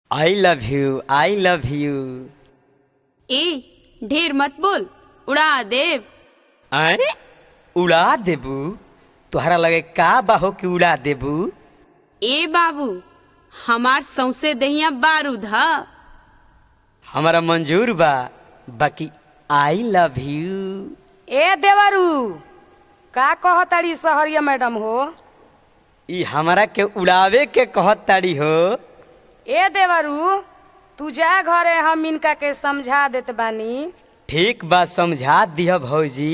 I love you I love you ए ढेर मत बोल उड़ा देव आए उड़ा देबू तोहरा लगे का बाहो कि उड़ा देबू ए बाबू हमार सौसे दहिया बारूद ह हमारा मंजूर बा बाकी आई लव यू ए देवरू का कहताड़ी सहरिया मैडम हो ई हमरा के उड़ावे के कहत ताड़ी हो ए देवरू तू जा घरे हम इनका के समझा देत बानी ठीक बा समझा दिह भौजी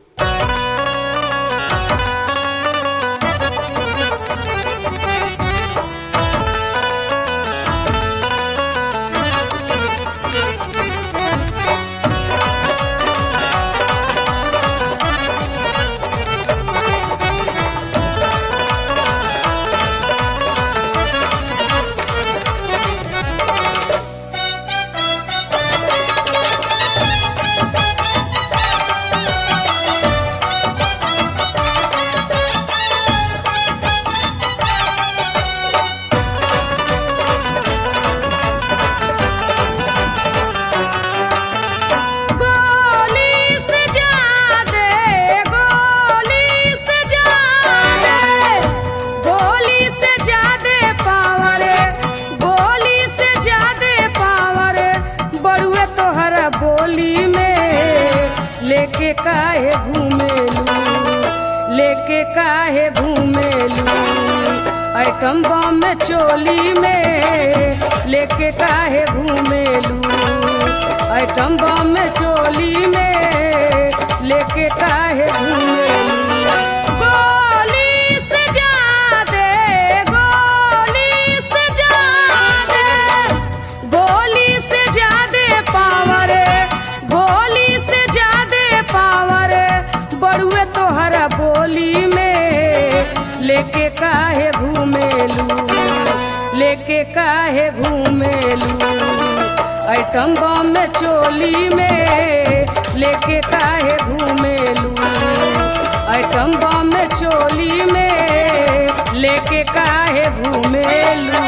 गोली से जा दे गोली से जा दे गोली से जा दे पावर गोली से जा दे पावर बड़ुए तोहरा बोली में लेके काहे घूमेलू लेके काहे घूमेलू आइटम बम में चोली में लेके काहे घूमेलू आइटम बम में चोली में लेके काहे घूमेलू गोली से जा दे गोली से जा दे गोली से जा दे पावर गोली से जा दे पावर बड़ुए तोहरा बोली में लेके काहे घूमेलू लेके काहे घूमेलू आइटम बम में चोली में लेके काहे घूमेलू आइटम बम में चोली में लेके काहे घूमेलू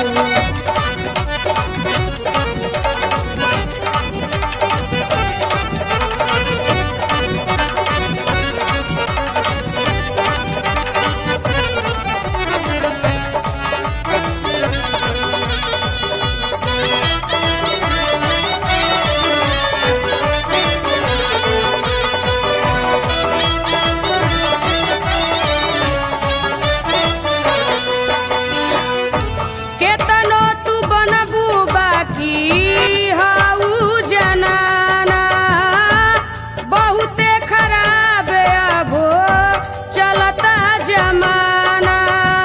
केतनो तू बनबू बाकी हाउ जनाना बहुते खराब अबो चलता जमाना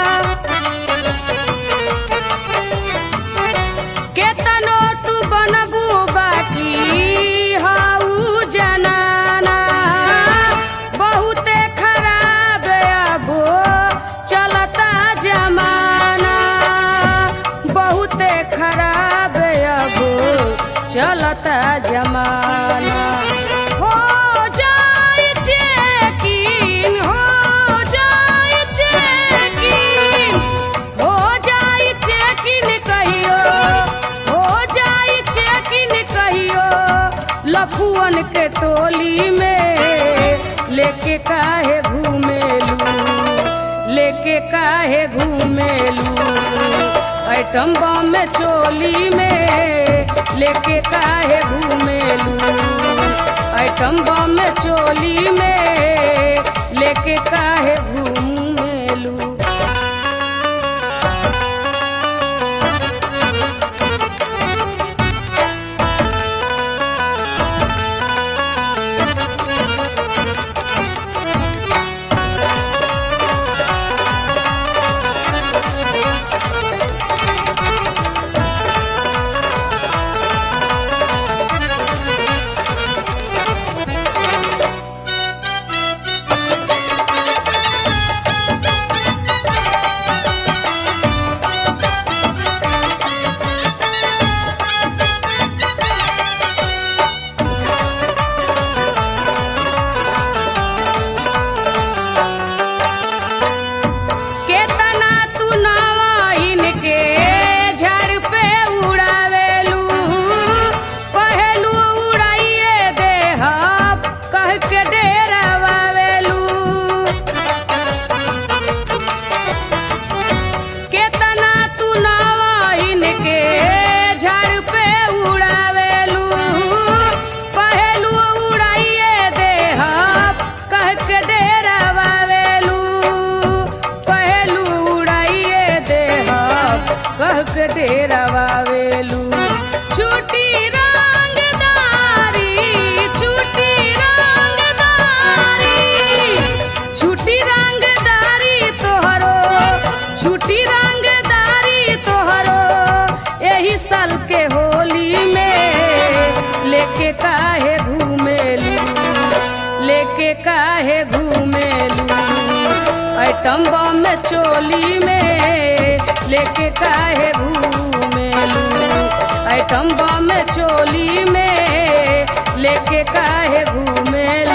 केतनो तू बनबू बाकी हाउ जनाना बहुते खराब अबो चलता जमाना बहुते खराब अबो चलता जमाना हो जाए चेकिन हो जाए चेकिन हो जाए चेकिन कहियो हो जाए चेकिन कहियो लफुअन के टोली में लेके काहे घूमेलू लेके काहे घूमेलू आइटम बम में चोली में लेके काहे घूमेलू आइटम बम में चोली में लेके काहे घूमेलू करवावेलू छुट्टी रंगदारी छुट्टी रंगदारी छुट्टी रंगदारी तोहरो छुट्टी रंगदारी तोहरो एही साल के होली में लेके काहे घूमेलू लेके काहे घूमेलू आइटम बम में चोली में लेके काहे घूमेलू आइटम बम में चोली में लेके काहे घूमेलू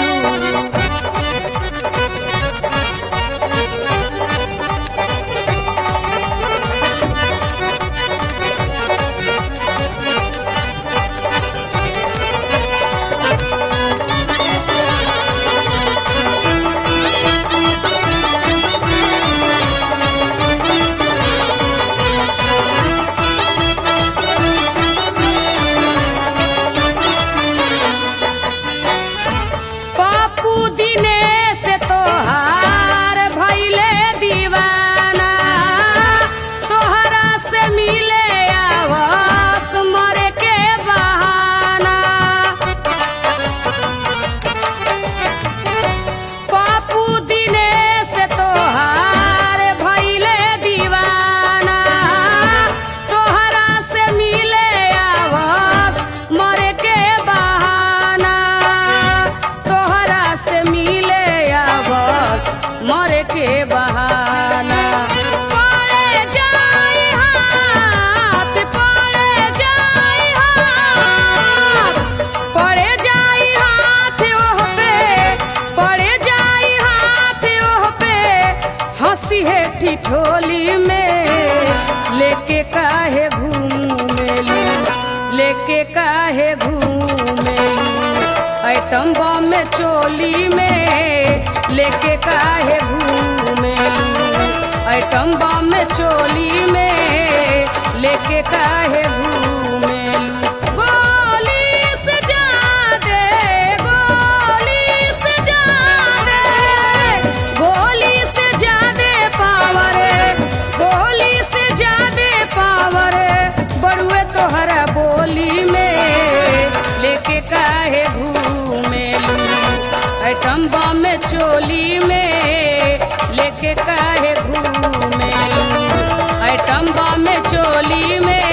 पापू दिनेश तोहार भैले दीवाना तोहरा से मिले आवस मरे के बहाना पापू दिनेश तोहार भैले दीवाना तोहरा से मिले आवस मरे के बहाना तोहरा से मिले आवस मरे के बहाना पड़े जाई हाथ पड़े जाई हाथ पड़े जाई हाथ ओह पे पड़े जाई हाथ ओह पे हंसी है ठिठोली में लेके काहे घूमेलू लेके काहे घूमेलू आइटम बम में चोली में लेके काहे घूमेलू आइटम बम में चोली में लेके काहे घूमेलू गोली से जादे गोली से जादे गोली से जादे पावर गोली से जादे पावर बड़ुए तोहरा बोली में लेके काहे घूमेलू आइटम बम में चोली में लेके काहे घूमेलू आइटम बम में चोली में